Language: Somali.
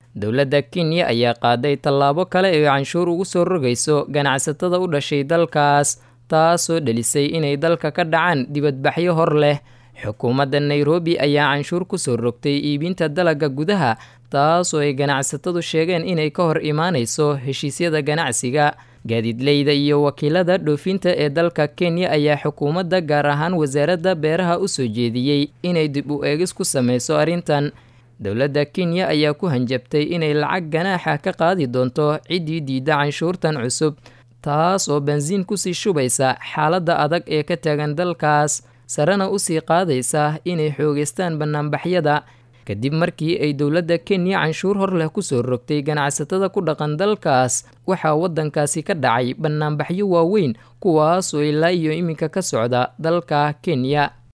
dowladda kenya ayaa qaaday tallaabo kale ee canshuur ugu soo rogayso ganacsatada u dhashay dalkaas taasoo dhelisay inay dalka ka dhacaan dibadbaxyo hor leh xukuumadda nairobi ayaa canshuur ku soo rogtay iibinta dalagga gudaha taasoo ay ganacsatadu sheegeen inay ka hor imaanayso heshiisyada ganacsiga gaadiidleyda iyo wakiilada dhoofinta ee dalka kenya ayaa xukuumadda gaar ahaan wasaaradda beeraha u soo jeediyey inay dib u eegis ku sameyso arrintan dowladda kenya ayaa ku hanjabtay inay lacag ganaaxa ka qaadi doonto ciddii diidda canshuurtan cusub taas oo bensiin kusii shubaysa xaaladda adag ee ka taagan dalkaas sarena usii qaadaysa inay xoogeystaan bannaanbaxyada kadib markii ay dowladda kenya canshuur hor leh kusoo rogtay ganacsatada ku dhaqan dalkaas waxaa waddankaasi ka dhacay bannaanbaxyo waaweyn kuwaasoo ilaa iyo iminka ka socda dalka kenya